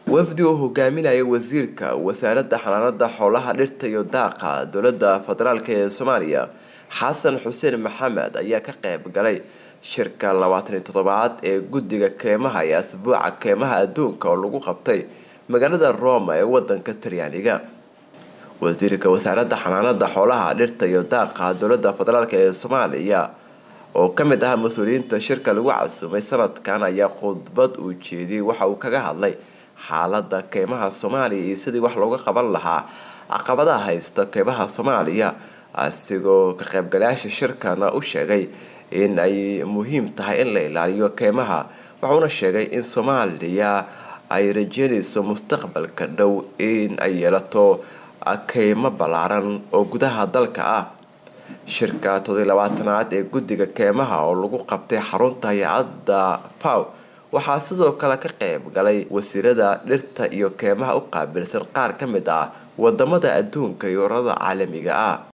wafdi uu hogaaminaya wasiirka wasaaradda xanaanada xoolaha dhirta iyo daaqa dowladda federaalk ee soomaaliya xasan xuseen maxamed ayaa ka qeyb galay shirka labaataniyo toddobaad ee guddiga keemaha ee asbuuca keemaha adduunka oo lagu qabtay magaalada roma ee wadanka talyaaniga wasiirka wasaaradda xanaanada xoolaha dhirta iyo daaqa dowladda federaalk ee soomaaliya oo kamid ah mas-uuliyiinta shirka lagu casuumay sanadkan ayaa khudbad uu jeediyey waxa uu kaga hadlay xaalada keymaha soomaaliya iyo sidii wax looga qaban lahaa caqabadaha haysta keymaha soomaaliya asigoo ka qaybgalayaasha shirkana u sheegay in ay muhiim tahay in la ilaaliyo keymaha wuxuuna sheegay in soomaaliya ay rajeynayso mustaqbalka dhow in ay yeelato keymo ballaaran oo gudaha dalka ah shirka toddobiy labaatanaad ee guddiga keemaha oo lagu qabtay xarunta hay-adda faw waxaa sidoo kale ka qeyb galay wasiirada dhirta iyo keemaha u qaabilsan qaar ka mid ah wadamada adduunka iyo ururada caalamiga ah